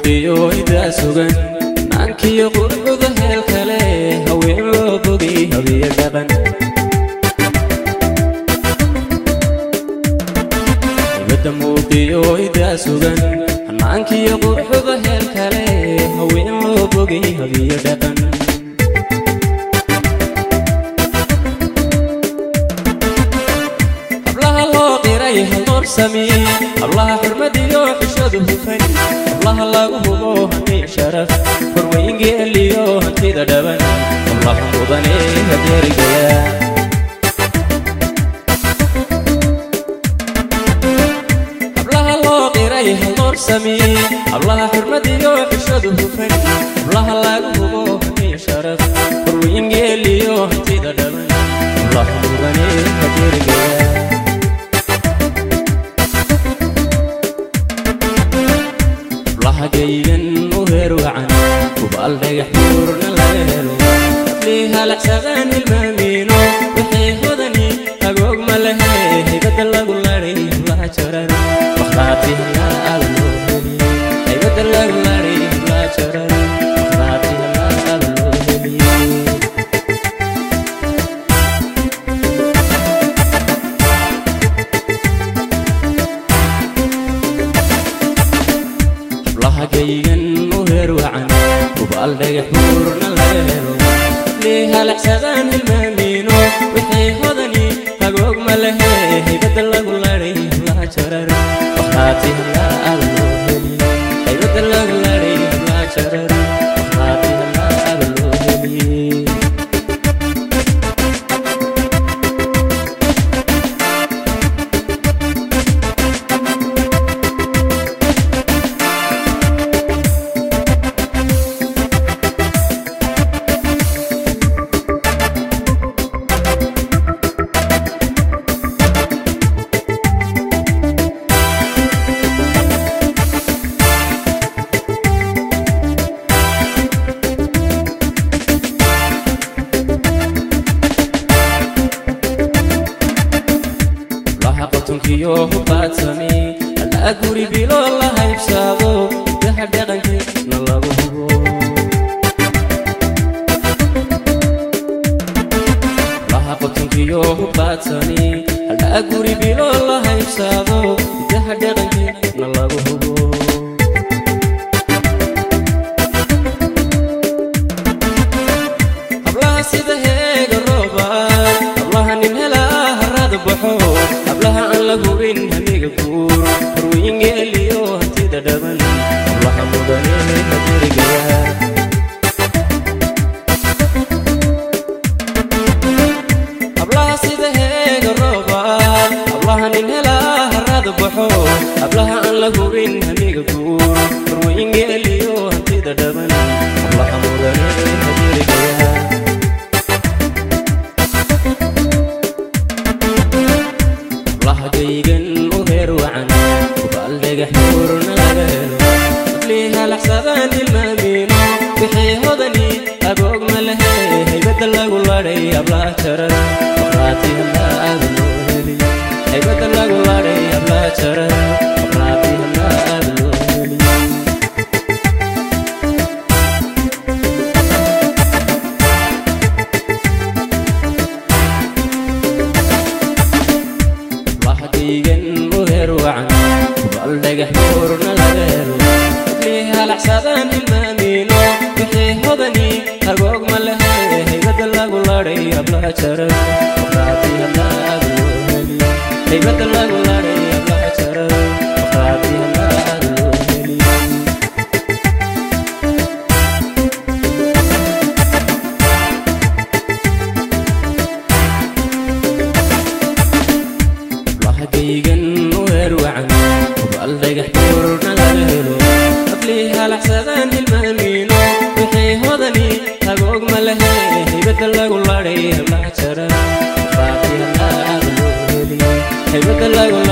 muuqiyo idaa sugan naankiyo qurcuda heel kale haween loo bogay habiyo dhaqan ibadda muuqiyo idaa sugan naankiyo qurcuda heel kale haween loo bogay habiyo dhaqan hablaha loo qiray haloorsami hablaha xurmadiyo xishadu hufan hablaha lagu hubo hantii sharaf horweyngeeliyo hantida dhaban hablaha mudane hadeerigaya hablaha loo qiray haloorsami hablaha xurmadiyo xishadu hufan hablaha lagu hubo hantii sharaf horweyngeeliyo hantida dhaban hablaha mudane hadeerigaya lahagaygan u heer wacan hubaal dhagax buurna laga helo hadlii halacsadaan hilmaamiino waxay hodani agoog ma lehe haybadda lagu laday hablaha jaran makhaati halaada loo heliye haybadda lagu laday hablaha jaran makhaati halaada loo heliye lahagaygan u heer wacan hubaal dhagax buurna laga helo lii halacsadaan hilmaamiino waxay hodani hagoog ma lehe haybadda lagu laday hablaha jarar makhaati halaada loo heliye haybadda lagu laday hablaha jarar makhaati halaada loo heliye laha qotonkiyo hubaadsami halaa guri bilo la haybsaado daha dhaqankeedna lagu hubo laha qotonkiyo hubaadsami halaa guri bilo la haybsaado daha dhaqankeedna lagu hubo hablaha sida heega roobaad hablaha nin helaa harada baxo hablaha aan la hubin hamiga guur horweyngeeliyo hantida dhaban hablaha mudane hadirigaya hablaha sida heega roobaad hablaha nin helaa harada baxo hablaha aan la hubin hamiga guur horweyngeeliyo hantida dhaban hablaha mudane hadirigaya lahagaygan u heer wacan hubaal dhagax buurna laga helo hablii halaxsadaan hilmaamiino wixii hodani agoog ma lehe haybadda lagu laday hablaha jarar makhaati halaada loo heliye haybadda lagu laday hablaha jarar makhaati halaada loo heliye lahagaygan u heer wacan hubaal dhagax buurna laga helo hablii halaxsadaan hilmaamiino wixii hodani agoog ma lehe haybadda lagu laday hablaha jarar makhaati halaada loo heliye haybadda lagu laday hablaha jarar makhaati halaada loo heliye lahagaygan u heer wacan hubaal dhagax buurna laga helo hablii halaxsadaan hilmaamiino wixii hodani agoog ma lehe haybadda lagu laday hablaha jarar makhaati halaada loo heliye haybadda lagu